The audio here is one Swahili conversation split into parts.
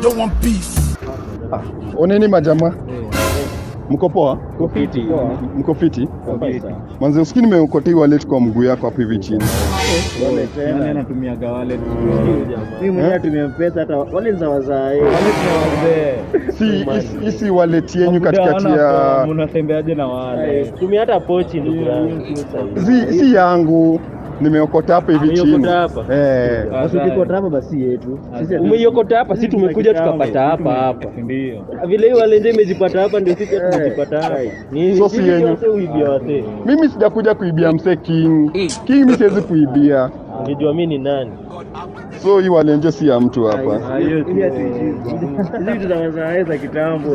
don't want peace. Ah, oneni majamaa, mko poa? Kofiti. Mko fiti? Manze, usikii nimeokotea hii wallet kwa mguu yako hapo hivi chini. Nani anatumiaga wallet? Mimi mwenyewe natumia pesa hata wale za wazae. Si hii- hii si wallet yenyu katikati ya Mnatembeaje na wale? Tumia hata pochi ndugu yangu. si, si yangu nimeokota hapa hivi Umeiokota chini. hapa? Eh. Basi ukikota hapa basi yetu. Sisi Umeiokota hapa, si tumekuja tukapata hapa hapa. Ndio. vile hiyo wale ndio imejipata hapa ndio sisi tumejipata hapa. Ni So si sisi yenyu. wote uibia wase. Mimi sijakuja kuibia mse King. King mimi siwezi kuibia. Unajua mimi ni nani? So hii walenje si ya mtu hapa. Hiyo tu. Hizi vitu za wazae za kitambo.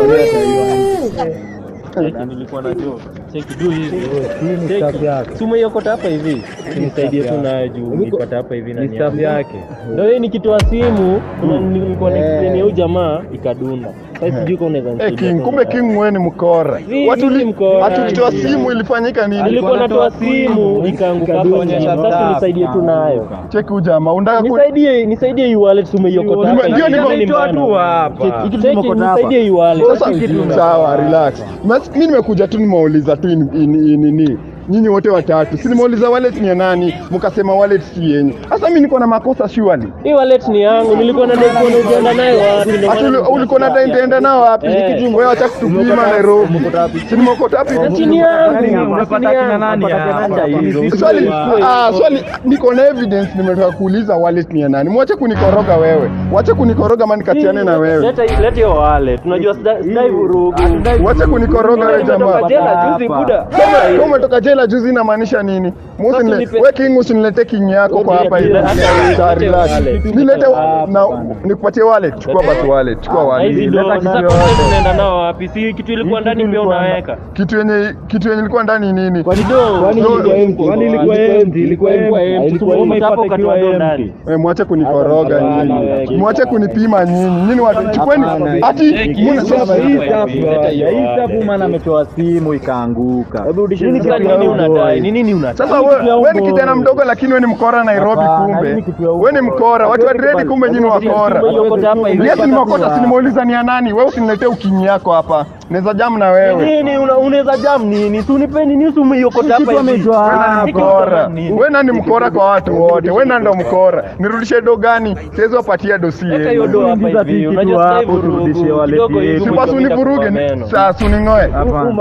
Cheki, nilikuwa na jo. Cheki juu hivi. Cheki. Si umeiokota hapa hivi. Nisaidie tu nayo juu nilipata hapa hivi na Ni staff yake. Ndio hii nikitoa simu kuna- nilikuwa na explain ya huyu jamaa ikadunda. Sasa sijui kama unaweza Eh, King, kumbe King wewe ni mkora. Si, Watu mimi li- mkora. watu ukitoa simu ilifanyika nini? Nilikuwa natoa simu ikaanguka hapa chini. Sasa nisaidie tu nayo. Cheki huyu jamaa, unataka ku Nisaidie, nisaidie hii wallet umeiokota hapa. Ndio, hivi. niko- Mimi ni Toa mbana. tu hapa. Cheki, cheki, nisaidie hii wallet. Sasa sawa, relax. Mas, mimi nimekuja tu nimeuliza tu in- in- in- nini nyinyi wote watatu, si nimeuliza wallet ni ya nani, mkasema wallet si yenyu. Sasa mimi niko na makosa surely. Hii wallet ni yangu. Nilikuwa na dai kuona ukienda nayo wapi. ndio Ati maana uli- ulikuwa na nitaenda nao wapi? Eh. Wewe acha kutupima Nairobi. Si nimeokota wapi? Na chini yangu. Unapata chini kina yangu. nani hapa? Hizi Swali, Swali. ah, swali niko na evidence nimetoka kuuliza wallet ni ya nani. Mwache kunikoroga wewe. Wache kunikoroga maana nikatiane na wewe. Leta leta hiyo wallet. Unajua sida- sidai vurugu. Wache kunikoroga wewe jamaa. Nimetoka jela juzi buda. Kama umetoka jela juzi inamaanisha nini? Musi Sasa nile, nipe- we King usiniletee king yako kwa hapa hivi. Hata wewe, Sawa, nipe relax. wallet. Nilete na nikupatie wallet. Chukua basi wallet. Chukua Na hizi wallet. ndo Leta sasa kitu pesa yote. tunaenda nao wapi? Si kitu ilikuwa ndani pia unaweka. Kitu yenye kitu yenye ilikuwa ndani nini? Kwani do? Kwani ilikuwa empty? Kwani ilikuwa empty? Ilikuwa empty. Ilikuwa Tumeona hapo ipate ukatoa ikiwa do ndani. empty. Eh, mwache kunikoroga Hapana, nyinyi. wewe. Mwache kunipima nyinyi. Nyinyi watu chukweni ati Cheki, muna- hii sasa- hii Hii Hii staff hii bwana, hii hii staff hii man ametoa simu ikaanguka. Hebu rudisha nini nini unadai? Ni nini unadai? Sasa wewe we ni kijana mdogo lakini wewe ni mkora Nairobi Hapana, kumbe. hii ni kitu ya Wewe ni uongo. mkora. Watu wa dread kumbe nyinyi wakora. Umeiokota hapa hivi. Yes, nimeokota si nimeuliza ni ya nani? Wewe usiniletee ukinyi yako hapa. Naweza jam na wewe. Nini una- unaweza jam nini? Si unipe nini si umeiokota hapa hivi. Wewe ni mkora. Wewe nani mkora kwa watu wote? Wewe nani ndo mkora? Nirudishe do gani? Siwezi wapatia dosi Weka hiyo yenu. do hapa Ingiza hivi. kitu Unajua sasa hapo, hivi turudishie wallet kidogo hivi yetu. Si basi umekuja univuruge. kwa meno. Sasa uningoe.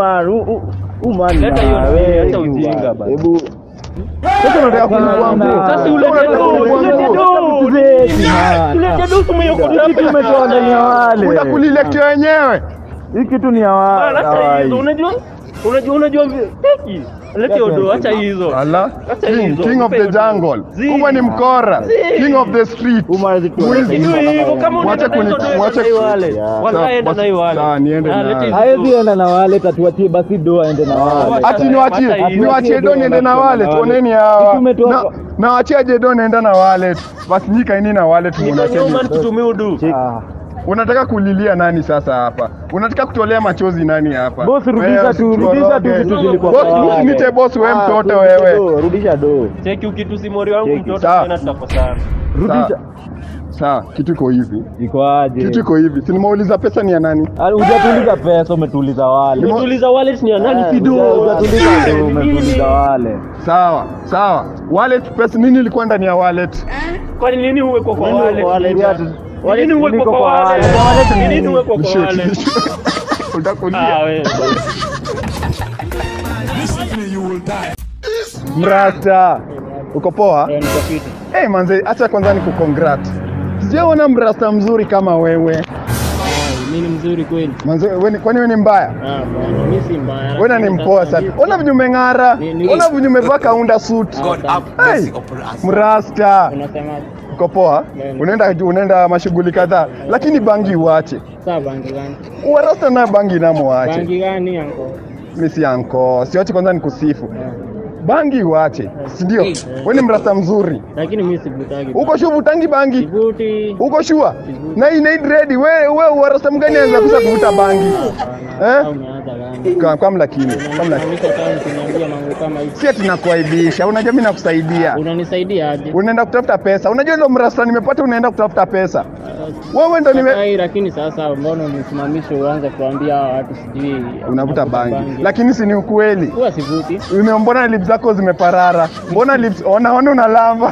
Leta hiyo nini, hata ujinga bana. Hebu Sasa unataka kunivua nguo. Sasa ulete Unataka do, kunivua ulete nguo. do. Ulete do si umeiokota hapa. kitu umetoa ndani ya wale. Utakulilecture wenyewe. Hii kitu ni ya wale. Acha hizo, unajua? Unajua unajua teki. Leta hiyo do, acha hizo. Allah. Acha King, hizo, king of nipe the hiyo do. jungle. Zi. Kumbe ni mkora. Zi. King of the street. Mwizi. Sijui hivyo kama Mwache unaenda na hizo kuni- do, mwache- enda na hiyo wallet. Sawa, Wallahi enda basi- na hiyo wallet. sawa, niende Ah, na- leta hizo Haezi do. enda na wale tatuatie basi do aende na wale. Ati niwachie Hata hiyo. niwachie do niende na wallet. Oneni hawa. Kitu umetoa Na- kwa- Na wachie je do niende na wallet. Basi nyika ini na wallet Niko mwanacheni. nyuma nikitumia udu. Ah. Unataka kulilia nani sasa hapa? Unataka kutolea machozi nani hapa? Boss, rudisha Wewe tu, rudisha tu usikoroge. vitu zilikuwa Boss, kwa wale. usinite boss wewe mtoto wewe. Rudisha do. Cheki ukitusi mori wangu Cheki. mtoto Sawa. tena tutakosana. Rudisha. Sawa, kitu iko hivi. Iko aje? Kitu iko hivi. Si nimeuliza pesa ni ya nani? Ah, Hujatuliza pesa, umetuliza wale. Umetuliza wallet ni ya nani Eh, kido? Hujatuliza do, umetuliza wale. Sawa, sawa. Wallet pesa nini ilikuwa ndani ya wallet? Kwani nini uwekwa kwa wallet? Wallet. Nini uwekwa Niko kwa kwa wallet? wallet. Nini uwekwa kwa Mshoti. wallet? Utakulia. Ah, wewe. Listen to me, you will die. Mrasta. Uko poa? Eh, manze, acha kwanza ni kucongrat. Sijaona mrasta mzuri kama wewe. Mimi ni mzuri kweli. Manze, wewe ni- kwani wewe ni mbaya? Ah, bwana, mimi si mbaya. Wewe ni mpoa sana. Ona venye umeng'ara. Ni- ni- Ona venye umevaa kaunda suit. God have Hey, mercy upon us. mrasta. Unasemaje? Uko poa? Ndio. Unaenda unaenda mashughuli kadhaa, lakini bangi uache. Saa bangi gani? Warasta na bangi namo waache. Bangi gani yanko? Mimi si anko. Siache kwanza nikusifu. Bangi uache. Si ndio? Wewe ni mrasta mzuri. Lakini mimi sivutagi. Uko sure utangi bangi? Sivuti. Uko sure? Na ina ready. Wewe wewe warasta mgani anaweza kusa kuvuta bangi? Eh? Au umeanza gani? Kwa kwa mlakini. Kwa mlakini. Unanisha kama kuniambia mambo kama hivi. Si ati nakuaibisha. Unajua mimi nakusaidia. Unanisaidia aje? Unaenda kutafuta pesa. Unajua ndio mrasta nimepata unaenda kutafuta pesa. Wewe ndo nime Ai, lakini sasa mbona unisimamishe uanze kuambia hawa watu sijui unavuta bangi, lakini si ni ukweli. huwa sivuti. Ume- Mbona lips zako zimeparara? Mbona lips ona ona unalamba?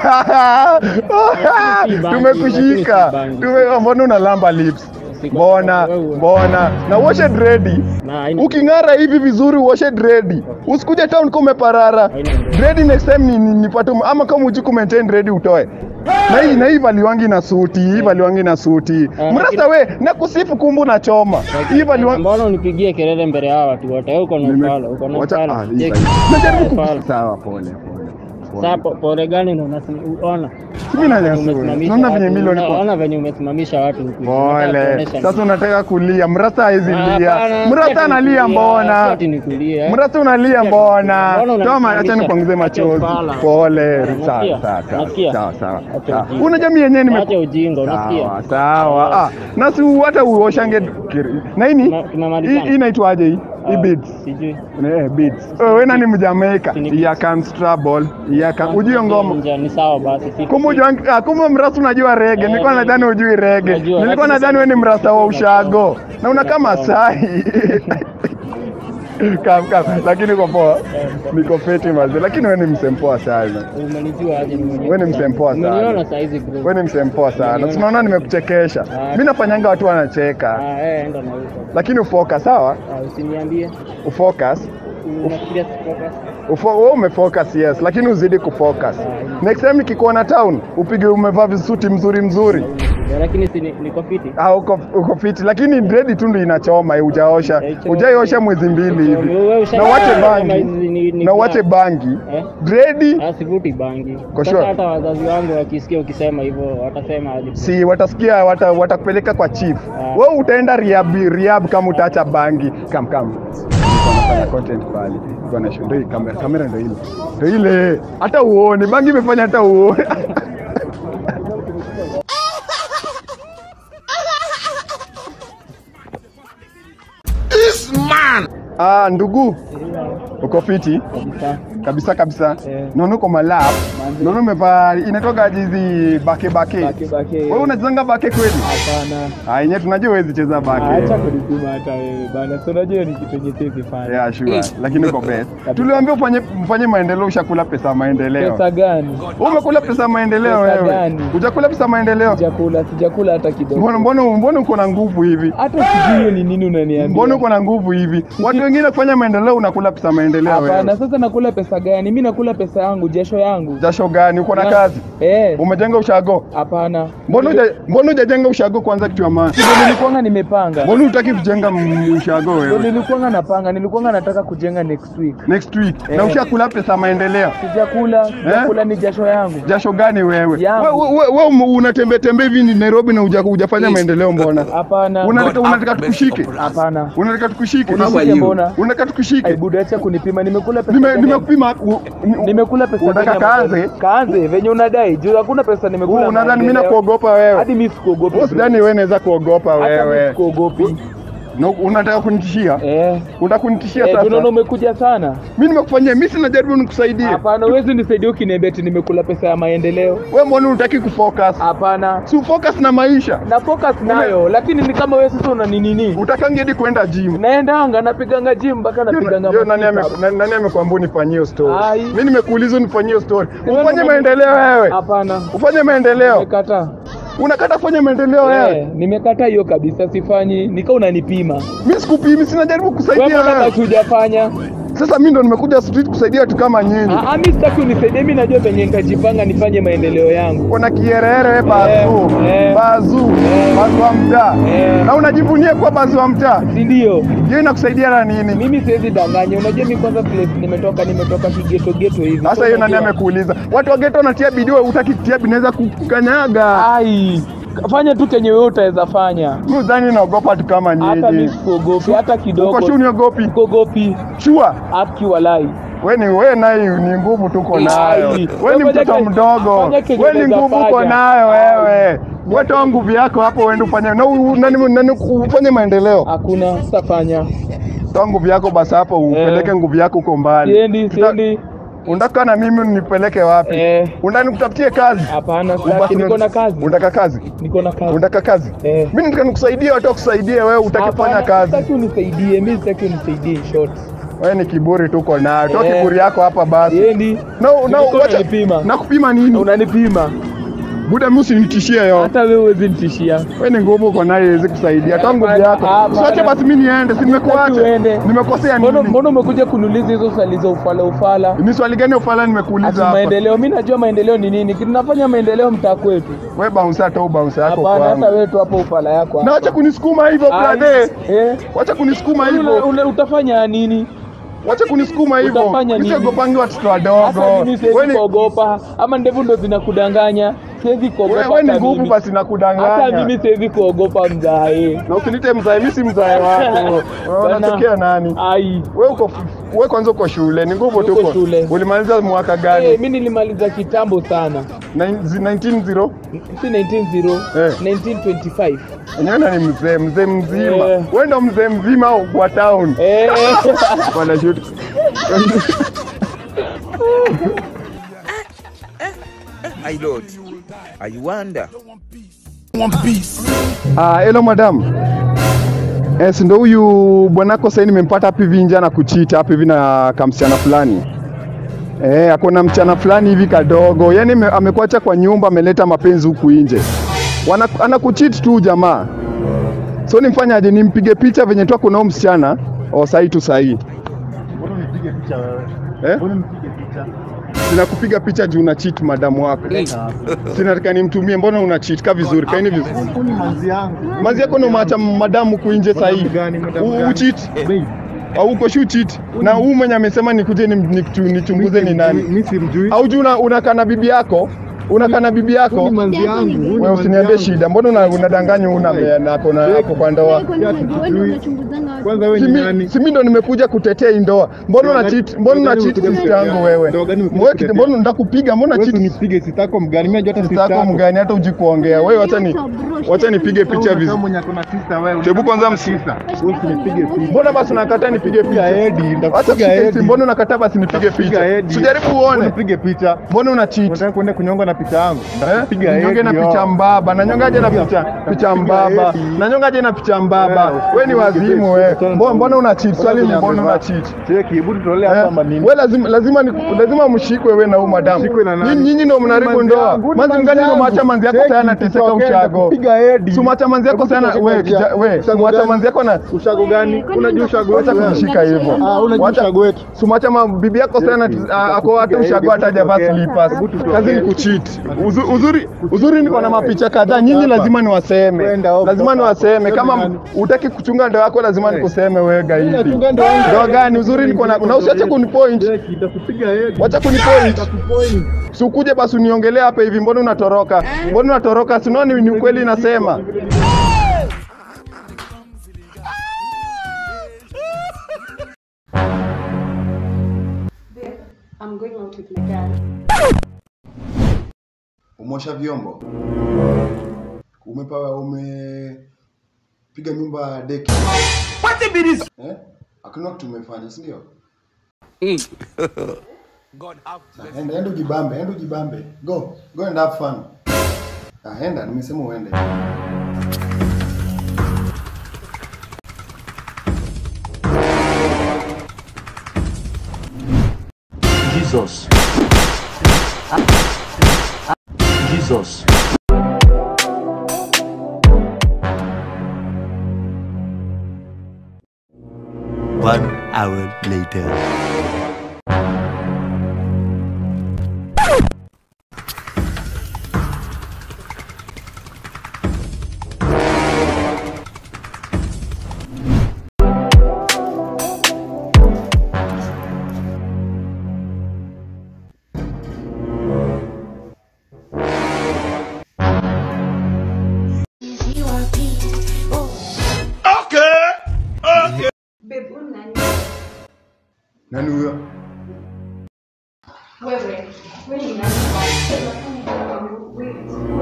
si bangi, Tumekushika. lakini si bangi. Tume mbona unalamba lips? Si kwa Mbona sababu wewe- mbona na washe dredi. Na haina- Uking'ara hivi vizuri uoshe dredi. Usikuje town kama umeparara. Haina dredi. Dredi next time ni, ni, nipate ume- ama kama uji maintain dredi utoe. Na hii na hii valiwangi na suti, hii valiwangi na suti. Eh, Mrasta we na kusifu kumbu na choma. Hii valiwangi Mbona unipigie kelele mbele ya hawa watu wote? Wewe uko na ufala, uko na Wacha- ufala. ah, hii Je, sahi. Najaribu ku- ufala. Sawa, pole pole. Sasa po- pole gani ndo unaona? Mimi na nyasuri. Umesimamisha Naona watu. venye milioni kwa Unaona venye umesimamisha watu huku. Unataka Pole. kuonesha Sasa unataka kulia. Mrasta hawezi Ah, lia. hapana, si Mrasta ati analia nikulie, si mbona? ati nikulie, eh. Mrasta unalia Si ati mbona? nikulie. Mbona Toma, acha unanisimamisha? nikuanguze machozi. Acha ufala. Pole. Unasikia? Sawa, sawa, sawa. Unasikia? Sawa, sawa. Acha sawa. ujinga. Una jamii yenyewe nime Acha ujinga, unasikia? Sawa, sawa. Ah, na si hata uoshange kiri- na hii Tuna- tunamalizana. hii hii inaitwaje hii? Hii Ah, beads. Sijui. Eh, beads. Oh, wewe nani Mjamaika? Si ni beads. Ya can trouble. Ya can ujue ngoma. Nja, Ni sawa basi. si- Kumbe unajua ah, kumbe mrasta unajua rege. Eh, Nilikuwa mimi- nadhani hujui rege. Najua, Nilikuwa lakini nadhani wewe ni mrasta wa sasa- ushago. Na unakaa Masai. Kam kam, lakini uko poa. Niko fiti mazee, lakini wewe ni msempoa sana. Umenijua aje? nimejua. Wewe ni msempoa sana. Umeniona saa hizi bro. Wewe ni msempoa sana. Umeniona. Tunaona nimekuchekesha. Ah. Mimi nafanyanga watu wanacheka. Ah, eh, enda na huko. Lakini ufocus sawa? Ah, usiniambie. Ufocus. Unafikiria sifocus? Ufo, wewe umefocus yes, lakini uzidi kufocus. Next time nikikuona town, upige umevaa visuti mzuri mzuri. Ya, Lakini si ni- niko fiti. Ah, uko, uko fiti lakini dread tu ndio inachoma, hujaosha. Eh, choma. Hujaiosha mwezi mbili hivi. Wewe usha- Na uache kama bangi. hizi ni- ni Na uache black. bangi. Eh? Dread Ah, sivuti bangi. Kwa Sasa sure. hata wazazi wangu wakisikia ukisema hivyo watasema aje? si watasikia wata, watakupeleka kwa chief. Ah. Wewe utaenda rehab, rehab kama utaacha bangi. Kam kam. Nilikuwa nafanya content pale. Nilikuwa na ndio hii kamera, kamera ndio ile. Ndio ile. Hata uone bangi imefanya hata uone. This man. Ah, ndugu. Uko fiti? Kabisa. Kabisa kabisa. Eh. Naona uko malap. Naona umevaa inatoka hizi bake bake. Bake bake. Wewe unachezanga bake kweli? Hapana. Ah, yenyewe tunajua huwezi cheza bake. Acha kunipima hata wewe bana. Si unajua ni kitu yenye siwezi fanya. Yeah, sure. Lakini uko best. Tuliwaambia ufanye mfanye maendeleo, ushakula pesa ya maendeleo. Pesa gani? Wewe umekula pesa ya maendeleo Pesa wewe. gani? Hujakula pesa ya maendeleo. Sijakula, sijakula hata kidogo. Mbona mbona mbona uko na nguvu hivi? Hata sijui hiyo ni nini unaniambia. Mbona uko na nguvu hivi? Watu wengine kufanya maendeleo unakula pesa ya maendeleo Hapana, wewe. sasa nakula pesa gani? Mimi nakula pesa yangu, jasho yangu. Jasho gani? Uko na Na- kazi? Eh, Umejenga ushago? hapana. Mbona huja- mbona hujajenga ushago kwanza kitu ya maana? Ndio nilikuwanga nimepanga. Mbona hutaki kujenga m- ushago Ndio wewe? nilikuwanga napanga, nilikuwanga nataka kujenga next week. Next week. Na Eh. ushakula pesa ya maendeleo. Sijakula, sijakula ni jasho yangu. Jasho gani wewe? Yangu. Wewe we, we, we, unatembea tembea hivi ni Nairobi na huja- hujafanya maendeleo mbona? Hapana. Unataka unataka tukushike? Hapana. Unataka tukushike? Unishike mbona? Unataka tukushike? Ai buda acha kunipima. Nimekula pesa. Nime gani? nimekupima u- ni- Nimekula pesa. Unataka gani ya kaanze? maendeleo? Kaanze venye unadai. Juu hakuna pesa nimekula. Wewe unadhani mimi maendeleo. nakuogopa wewe? Hadi mimi sikuogopi. Wewe sidhani wewe naweza kuogopa Hata mimi wewe. sikuogopi. Na unataka kunitishia? Eh. Unataka kunitishia Eh, sasa? tunaona umekuja sana. Mimi nimekufanyia, mimi sina jaribu nikusaidie. Hapana, huwezi nisaidia ukiniambia ati nimekula pesa ya maendeleo. Wewe mbona unataki kufocus? Hapana. Si focus na maisha. Na focus nayo, lakini ni kama wewe sasa una nini nini? Utakangi hadi kwenda gym. Naendanga napiganga gym mpaka napiganga Yo, nani ame- masita. na- nani amekwambia unifanyie hiyo story? Ai. Mimi nimekuuliza unifanyie hiyo story. wewe Ufanye ndo- maendeleo wewe. Hapana. Ufanye maendeleo. Nimekataa. Unakata kufanya maendeleo Eh, wewe. nimekataa hiyo kabisa sifanyi. Nika unanipima. Mimi sikupimi, sina jaribu Wewe kusaidia mbona wewe. basi hujafanya? Sasa mimi ndo nimekuja street kusaidia watu kama nyinyi. Ah, ah, mimi sitaki unisaidie, mimi najua venye nitajipanga nifanye maendeleo yangu. Kuna kierere wewe bazu. eh. Bazu. Eh. Bazu wa mtaa. Eh. Na unajivunia kuwa bazu wa mtaa. Si ndio? Hiyo inakusaidia na nini? Mimi siwezi danganya. Unajua mimi kwanza place nimetoka nimetoka kigeto geto hivi. Sasa So hiyo nani unajua- amekuuliza? Watu wa ghetto wanatia bidii, wewe hutaki kutia bidii, naweza kukanyaga. Ai, fanya tu kenye wewe utaweza fanya. Mimi udhani naogopa watu kama Hata mimi nyinyi. sikuogopi hata kidogo. Uko sure uniogopi? Sikuogopi. Sure. Aki walai. Wewe ni wewe naye ni nguvu tuko nayo. Ai. Wewe ni Fanya mtoto kenye- mdogo. fanya kenye Wewe ni unaweza nguvu uko fanya. nayo wewe. Wewe toa nguvu yako hapo uende ufanye na u- nani nani ufanye maendeleo. Hakuna sitafanya. Toa nguvu yako basi hapo upeleke nguvu yako huko mbali. Siendi, Tuta- siendi. Unataka na mimi unipeleke wapi? Eh. Unataka nikutafutie kazi? Hapana, Ubaki sitaki, na- niko na kazi. Unataka kazi? Niko na kazi. Unataka kazi? Eh. Mimi nataka nikusaidie, watu wakusaidie wewe, utaki kufanya Hapana, kazi. Sitaki unisaidie, mimi sitaki unisaidie in short. Wewe ni kiburi tuko nayo. Toa Eh. kiburi yako hapa basi. Yendi. No, no, Nilikuwa wacha. unanipima. Nakupima nini? Unanipima. Buda mimi usinitishie yo. Hata wewe huwezi nitishia. Wewe ni nguvu uko nayo iwezi kusaidia. Toa nguvu yako. Hapana. Usiache basi mimi niende, si nimekuacha. uende. Nimekosea Mbona nini? mbona umekuja kuniuliza hizo swali za ufala ufala? Ni swali gani ufala Ati nimekuuliza hapa? maendeleo, mimi najua maendeleo ni nini. Tunafanya maendeleo mtaa kwetu. Wewe bounce toa bounce yako Hapana, hata kwangu. wewe tu hapo ufala yako. Na hapa. wacha kunisukuma hivyo Ai, brother. Eh. Wacha kunisukuma Una- hivyo. una- Utafanya nini? Wacha kunisukuma hivyo. Utafanya nini? Nisiogopangi watoto Hata wadogo. mimi siwezi Wewe ni- kuogopa, ama ndevu ndo zinakudanganya. Siwezi kuogopa. wewe ni hata nguvu mimi. basi Hata nakudanganya. mimi siwezi kuogopa mzae. Na usinite mzae, mimi si mzae wako. Wewe Bana. unatokea nani? Ai. Wewe uko wewe kwanza uko shule, ni nguvu Niko tuko. shule. Ulimaliza mwaka Eh, gani? mimi nilimaliza kitambo sana. 19 Si 190, Eh. 1925. Enyewe ni mzee, mzee mzima. Eh. Wewe ndo mzee mzima wa town. Eh. Bwana shoot. My lord, I wonder. Ah, hello madam. Yes, ndo huyu bwanako sasa nimempata hapa hivi nje na kuchita hapa hivi na kamsichana fulani. Eh, ako na mchana fulani hivi kadogo. Yaani ame- amekuacha kwa nyumba ameleta mapenzi huku nje. Wana, anakucheat tu jamaa. So nimfanyaje nimpige picha venye tu ako na huyu msichana? O sahi tu sahi. Mbona unipige picha wewe? Eh? Mbona unipige picha? Sina kupiga picha juu una cheat madamu wako. Sina nataka nimtumie, mbona una cheat? Ka vizuri, kaini vizuri. Huyu ni manzi yangu. Mazi yako ndo maacha madamu kuinje sahi. Madamu gani, madamu gani? Ucheat. Babe, au uko shu cheat na huu mwenye amesema nikuje ni- nichu- nichunguze ni nani Mimi simjui. au juu una- unakaa na bibi yako unakaa na bibi Huyu yako ni manzi yangu. Huyu ni wewe manzi usiniambie yangu. shida mbona una- unadanganya una na ako na hapo kwa ndoa Kwanza wewe Si ni mi- nani? si mimi ndo nimekuja kutetea hii ndoa mbona una Ndoa cheat gani- mbona una ndoa gani cheat umekuja sister yangu kutetea? wewe Ndoa gani umekuja Wewe kutetea? mbona ndakupiga mbona Wewe cheat unipige sitako mgani? Mimi najua hata sister sister yako yako. mgani hata uji kuongea wewe wacha ni wacha nipige picha Wewe vizuri mwenye ako na sister wewe. Hebu kwanza msi- Wewe usinipige picha. mbona basi unakataa nipige picha Edi, Acha nitakupiga kushika Edi. hizi, mbona unakataa basi nipige picha Edi. sijaribu uone Unipige picha. mbona una cheat Unataka kwenda kunyonga na picha yangu? Nitakupiga Eh? Nyonge na Edi, picha yo. mbaba, nanyongaje na picha picha mbaba, nanyongaje na picha mbaba. We ni wazimu we. Mbona mbona una cheat? Swali ni mbona una cheat? Cheki, hebu tutolee hapa Eh? manini. We lazima lazima ni, lazima mshikwe we na huyu madam. Mshikwe na nani? Nyinyi nyinyi ndio mnaharibu Manzi ndoa. yangu, ni Manzi manzi ngani ndio yangu. maacha manzi yako Cheki, sana anateseka tutokee, ushago. nitakupiga Edi. Si maacha manzi yako Hebu sana tutokee we kwa kija, we. ushago Si maacha gani? manzi yako na Ushago gani? Unajua ushago Wacha wetu wewe? kunishika hivyo. Ah, unajua Wacha- ushago wetu. Sumacha ma bibi yako sana Cheki, ah, ako hata nitakupiga ushago hata Edi, hajavaa tutokee. slippers. Hebu tutokee. Kazi ni kucheat. Uzu- Uzuri uzuri niko na mapicha kadhaa. Nyinyi Hapa. lazima niwaseme. Kwenda huko, Lazima toka niwaseme hapo. kama Sema nani? utaki kuchunga ndoa yako lazima nikuseme wewe gaidi. nachunga ndoa yangu. Ndoa gani? Uzuri niko na na usiache kunipoint. Cheki, nitakupiga Edi. Wacha kunipoint. Nitakupoint. Si ukuje basi uniongelee hapa hivi, mbona unatoroka? Mbona unatoroka? Si unaona ni ni ukweli nasema. I'm going out with my dad. Umosha vyombo, umepawa umepiga nyumba deki eh? Hakuna kitu umefanya, si ndio? Na, Enda enda ujibambe, enda ujibambe. Go, go and have fun. Ah, enda, nimesema uende. Jesus. Jesus. One hour later. Babe, huyu nani? Nani huyo? Wewe. Wewe ni nani? Wait.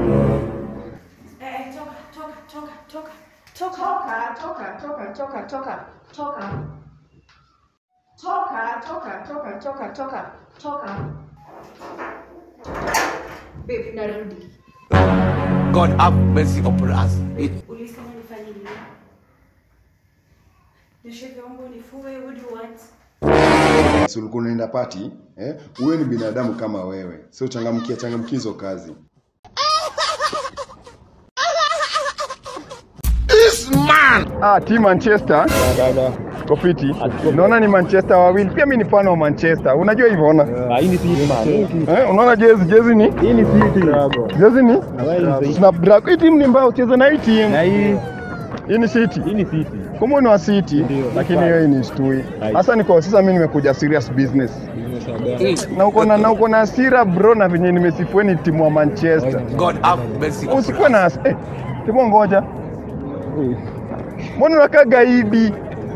Eh, toka, toka, toka, toka. Toka, toka, toka, toka, toka, toka, toka. Toka, toka, toka, toka, toka, toka. Babe, narudi. God have mercy upon us. Ulisema nifanye nini? Nioshe vyombo, nifue, what do you want? Si ulikuwa unaenda pati eh? Wewe ni binadamu kama wewe, sio changamkia changamkia hizo kazi. Ah, team Manchester. Kofiti. Naona ni Manchester wawili. Pia mimi ni fan wa Manchester. Unajua hivyo ona? Ah, hii ni City man. Eh, unaona jezi jezi ni? Hii ni City. Jezi ni? Snapdragon. Hii timu ni mbaya ucheze na hii team. Na hii Hii ni City. hii ni City. Kumbe ni wa City, lakini hiyo hii ni shtui. Sasa niko sasa mimi nimekuja serious business. Na uko na na uko na hasira bro na venye nimesifua ni timu wa Manchester. God have mercy upon Usikuwe na has- eh, timu ngoja. Mbona unakaa gaidi?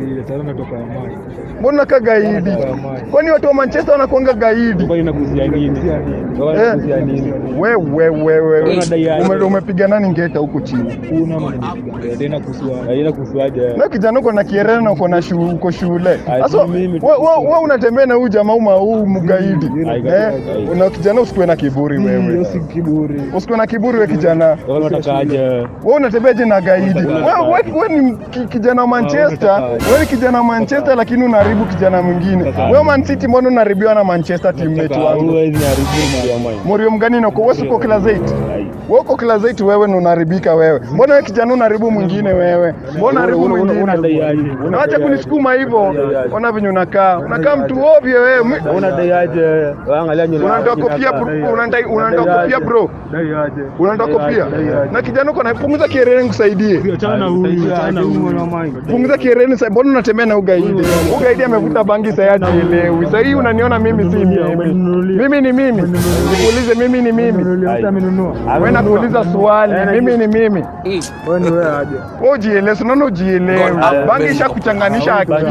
Mbona unakaa gaidi? Kwani watu wa Manchester wanakuanga gaidi? Kwa inakuhusia nini? Kwa Eh. inakuhusia nini? Wewe wewe wewe. Unadai aje? Ume- Umepiga nani ngeta huko chini? Kuna tena kusua. Haina kusuaje? Na kijana uko na kierere na uko na shu, uko shule. Ai, Sasa mimi wewe tu- wewe wewe unatembea na huyu jamaa uma huu mgaidi. Ai, Eh, ai. una kijana usikuwe na kiburi wewe. kiburi. Usikuwe na kiburi wewe kijana. Wao watakaje? Wewe unatembeaje na gaidi? Wewe wewe wewe ni ki- kijana wa Manchester. Wewe ni kijana wa Manchester lakini unaharibu kijana mwingine. Wewe Man City mbona unaharibiwa na Manchester teammate wangu? Huwezi haribu ya mimi. Morio mgani nako wewe uko class 8. Wewe uko class 8 wewe ndo unaharibika wewe. Mbona wewe kijana unaharibu mwingine wewe? Mbona unaharibu mwingine? Unadai aje? Acha kunisukuma hivyo. Ona venye unakaa. Unakaa mtu ovyo wewe. Mi- Unadai aje? Angalia nywele. Unanitoa kofia bro. Unanitaka unanitoa kofia bro. Dai aje. Unanitoa kofia. Na kijana uko na punguza kierere nikusaidie. Achana huyu, achana huyu. Punguza kierere sasa. Mbona unatembea na ugaidi? Ugaidi amevuta bangi sasa hajielewi. Sasa hii unaniona mimi si mimi. Mimi ni mimi. Nikuulize mimi ni mimi. amenunua. Wewe nakuuliza swali. Mimi ni mimi. Wewe ni wewe aje. Wewe ujielewe, si unaona ujielewe. Bangi ishakuchanganisha akili.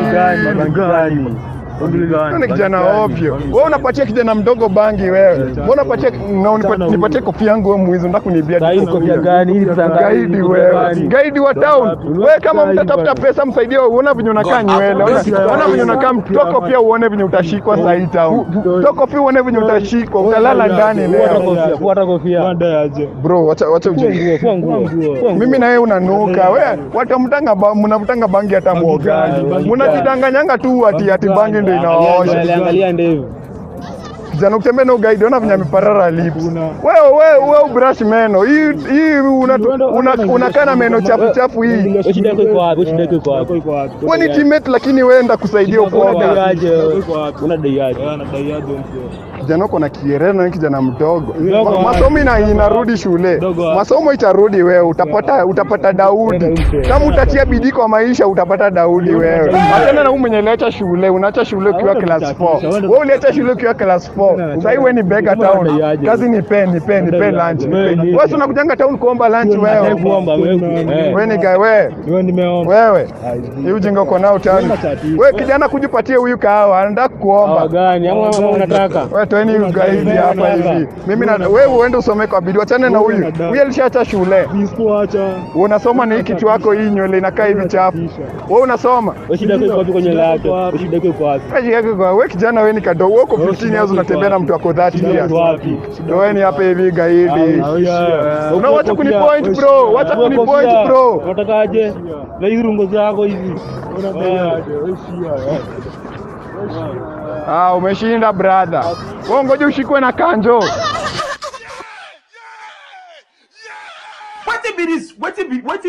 Gani? Wewe ni kijana ovyo. Wewe unapatia kijana mdogo bangi wewe. Wewe unapatia na unipa- nipatie kofia yangu wewe mwizi unataka kunibia Sasa hii kofia gani? Hii ni pesa ngapi? Gaidi wewe. Gaidi wa town. Wewe kama mtatafuta pesa msaidie uone venye unakaa nywele. Ona- Ona venye unakaa mtoko pia uone venye utashikwa saa hii town. Toko pia uone venye utashikwa. Utalala ndani Fuata leo. kofia, fuata kofia. Dai aje. Bro, wacha wacha ujinga. Fua nguo, fua nguo. Mimi na wewe unanuka. Wewe watamtanga ba, mnavutanga bangi hata mwogani. Mnajidanganyanga tu ati ati bangi ndio inawaosha. Angalia ndevu. Kijana ukitembea na ugaidi ona venye ameparara lips. Wewe wewe wewe ubrush meno. Hii hii unatu- una- unakaa na meno chafu chafu hii. Wewe shida yako iko wapi? Wewe shida yako iko wapi? Iko wapi? Wewe ni teammate lakini wewe enda kusaidia Unadai ukoga. aje? Iko wapi? Unadai aje? Anadai aje mzee. Kijana uko na kierere na wewe kijana mdogo. Mdogo Ma- wapi? Masomo ina inarudi shule. Mdogo wapi? Masomo itarudi wewe utapata utapata Daudi. Kama utatia bidii kwa maisha utapata Daudi wewe. Achana na huyu mwenye aliacha shule, unaacha shule ukiwa class 4. Wewe uliacha shule ukiwa class 4. Sasa hivi wewe ni bega town. Kazi ni pen, ni pen, ni pen lunch. ni pen. Wewe si unakujanga town kuomba lunch wewe. Kuomba wewe. Wewe ni guy wewe. Wewe nimeomba. Wewe. Hii ujinga uko nao tani. Wewe kijana kujipatie huyu kahawa, anataka kuomba. Hawa gani? Ama ama unataka? Wewe toeni ugaidi hapa hivi. Mimi na wewe uende usome kwa bidii. Wachane na huyu. Huyu alishaacha shule. Nisikuacha. Wewe unasoma ni hii kichwa yako hii nywele inakaa hivi chafu. Wewe unasoma? Wewe shida yako iko wapi kwenye lake? Wewe shida yako iko wapi? Wewe yako kwa wewe kijana wewe ni kadogo. Wewe uko 15 years unatembea na mtu wako 30 years. Iko wapi? Wewe ni hapa hivi gaidi. Una wacha kunipoint bro. Wacha kunipoint bro. Unatakaje? Na hizo rungo zako hizi. Unadai aje. Wewe shia. Ah, umeshinda brother. Wewe ngoja ushikwe na kanjo. What be this? What be what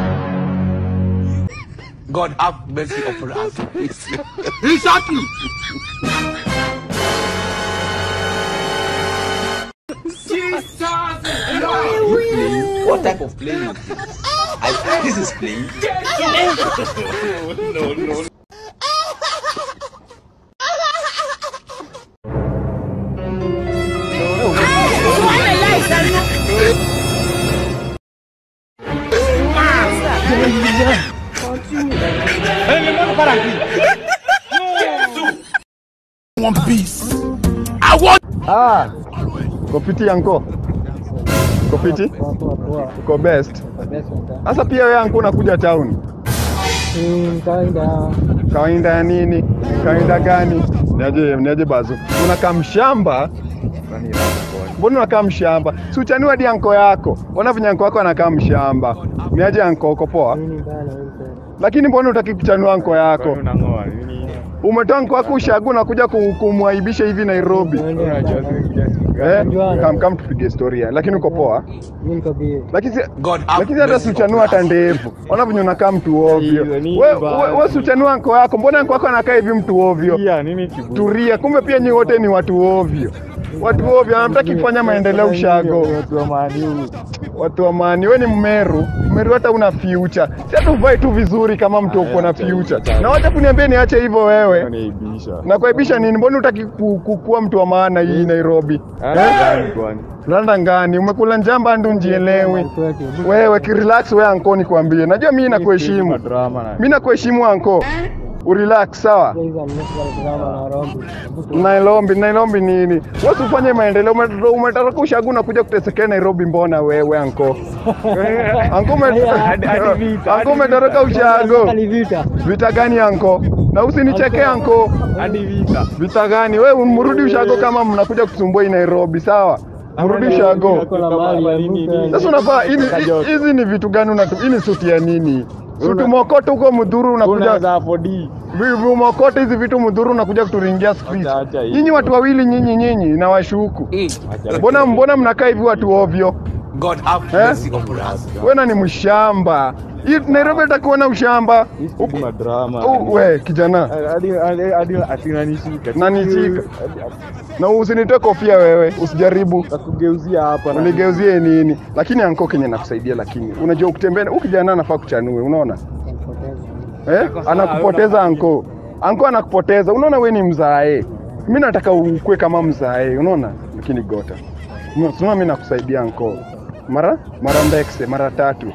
God have mercy upon us. he shot you. Jesus! What type of playing is this? I, this is playing. One piece. I want. Ah. Kopiti yanko. Kopiti? Uko best. Sasa pia wewe yanko unakuja town. Kawaida. Kawaida ya nini? Kawaida gani? Niaje, niaje bazu. Unakaa mshamba? Mbona unakaa mshamba? Si uchaniwa hadi anko yako. Ona venye anko yako anakaa mshamba. Niaje anko, uko poa? Nini mbaya na wewe tena? Lakini mbona utaki kuchanua anko yako? Unang'oa nini? Umetoa anko yako ushagu na kuja ku- kumwaibisha hivi Nairobi. Eh, kam kam tupige storia. Lakini uko poa? Mimi niko bie. Lakini si- God have lakini hata mercy siuchanua hata ndevu. Ona venye unakaa mtu ovyo. Hiyo ni Wewe mbaya. we, we siuchanua anko yako. Mbona anko yako anakaa hivi mtu ovyo? Pia nini kiburi? Turia, kumbe pia nyi wote ni watu ovyo. Watu ovyo, hamtaki kufanya maendeleo ushago. Watu wa Manu. Watu wa mani, we ni Mmeru. Mmeru hata una future. Si hata uvae tu vizuri kama mtu uko na future. Na wacha kuniambia niache hivyo wewe. Wanaibisha. Na kuaibisha nini? Mbona utaki ku, ku, kuwa mtu wa maana hii Nairobi? Gani kwani? Landa ngani? Umekula njamba ndu njielewi. Wewe kirelax wewe anko nikwambie. Najua mimi nakuheshimu. Drama na. Mimi nakuheshimu anko. Urelax sawa? Hizo nimesema na Rombi. Nairobi, Nairobi nini? Wewe ufanye maendeleo, ume- umetoroka ushagu na kuja kutesekea Nairobi mbona wewe anko? Anko ume- Hadi- hadi vita, Anko hadi umetoroka ushago. Ni vita. Vita gani anko? Na usinicheke anko. Hadi vita. Vita gani? Wewe mrudi ushago kama mnakuja kusumbua hii Nairobi, sawa? Mrudi ushago. Ako na mali ya mtu. Sasa unafaa hizi hizi ni vitu gani unatu? Hii ni suti ya nini? Suti mokoto huko mdhuru unakuja Unaweza afford. Vivumokote hizi vitu mdhuru unakuja kuturingia street. Acha, acha hii. Nyinyi watu wawili nyinyi nyinyi na washuku. Acha. Mbona mbona mnakaa hivi watu ovyo? God have Eh? mercy upon us. Wewe ni mshamba. Hii Nairobi itakuwa na ushamba. Kuna drama. Oh, we kijana. Hadi hadi hadi atinanishika. Nanishika. Na usinitoe kofia wewe, usijaribu. Kugeuzia hapa na. Unigeuzie nini? Lakini anko Kenya nakusaidia lakini. Unajua ukitembea huyu kijana anafaa kuchanue, unaona? Eh? Anakupoteza anko. Anko anakupoteza. Unaona wewe ni mzae. Mimi nataka ukue kama mzae, unaona? Lakini gota. Unaona mimi nakusaidia anko. Mara mara mbekse mara tatu.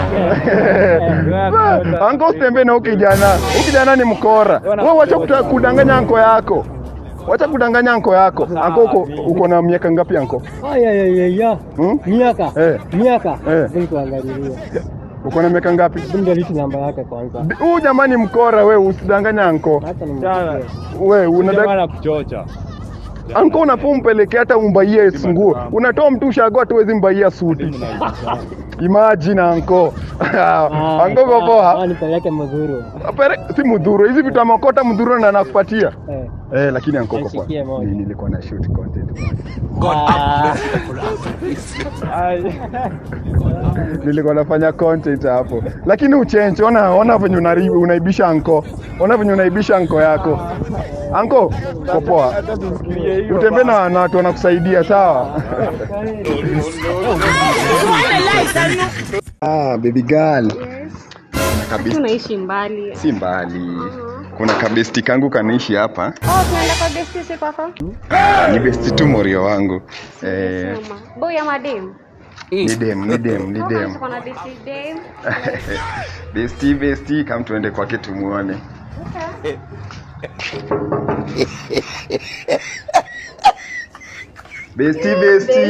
Anko usitembee na huyu kijana. Huyu kijana ni mkora. Wewe wacha kuta- kudanganya anko yako. Wacha kudanganya anko yako. Anko uko, uko na miaka ngapi anko? Aya ya ya ya. Hmm? Miaka. Eh. Miaka. Eh. Bila kuangalilia. Uko na miaka ngapi? Ndio litu namba yake kwanza. Huyu jamani mkora wewe usidanganya anko. Hata ni Jana. Wewe unataka Jamaa kuchocha. Anko unafaa umpeleke hata umbaie nguo. Unatoa mtu ushago hata huwezi mbaia suti. Imagine anko. Anko kwa Ah, poa. nipeleke mzuri. Pere si mudhuru. Hizi vitu amokota mudhuru na anakupatia. Eh. Eh, lakini anko kwa poa. Nisikie moja. Ni- Nilikuwa na shoot content. God Ah. have mercy upon us. Nilikuwa nafanya content hapo. Lakini uchenche, ona ona venye unari- unaibisha anko. Ona venye unaibisha anko yako. Anko, kwa poa. Utembee na na watu wanakusaidia sawa? Ah, baby girl. Kuna kabesti Tunaishi mbali. si mbali. Kuna kabesti kangu kanaishi hapa. Oh, tunaenda kwa besti si kwako? Ah, ni besti tu morio wangu. Eh, Sema. Boy ama dem? ni dem, ni dem, ni Oh, dem. tuko na besti dem. Besti, besti, kam tuende kwake tumuone. Besti, besti.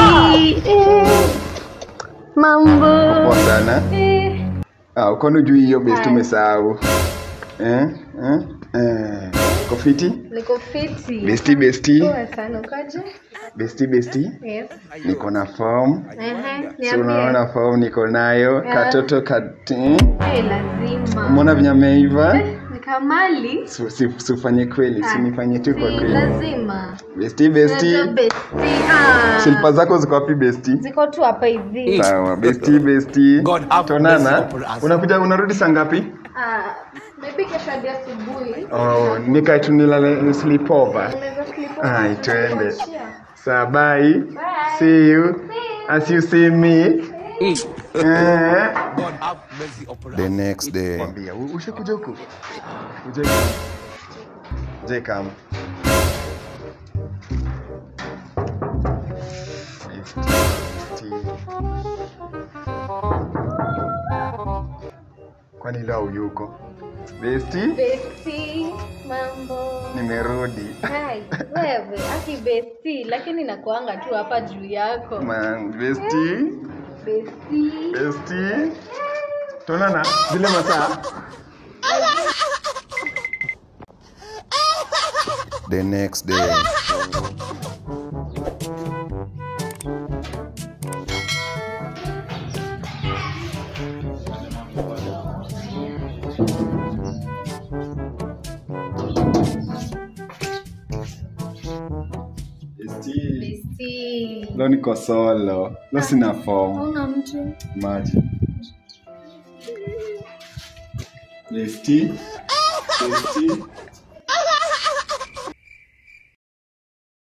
Mambo. Poa sana. Eh, Ah, uko juu hiyo besti umesahau. Eh? Eh? Eh. Uko fiti? Niko fiti. Besti, besti. Poa sana ukaje? Besti, besti. Yes. Niko na form. Ehe, Si unaona niambie. form niko nayo. Yeah. Katoto kati. Eh, lazima. Umeona venye ameiva? Ni Kamali. Su- si- Sifanye kweli, si nifanye tu kwa Si kweli. lazima. Besti, besti. Unajua besti. Ah. Silpa zako ziko wapi besti? Ziko tu hapa hivi. Sawa, besti besti. God have Tonana. mercy upon us. Unakuja unarudi saa ngapi? Ah, maybe kesho hadi asubuhi. Oh, nikae tu nilale sleep over. Unaweza slip over. Ai, twende. Kuachia. Sawa, bye. See you. As you see me. Eh. God have mercy upon us. The next day. Kwambia, u- ushakuja huku? Uje. Je kama. Kwani leo yuko? Besti? Besti, mambo. Nimerudi. Hai, wewe, aki besti, lakini nakuanga tu hapa juu yako. Man, besti? Besti. Besti? Tuonana zile masaa. the next day Bestie. leo niko solo leo sina form Hauna mtu. maji Besti. Besti.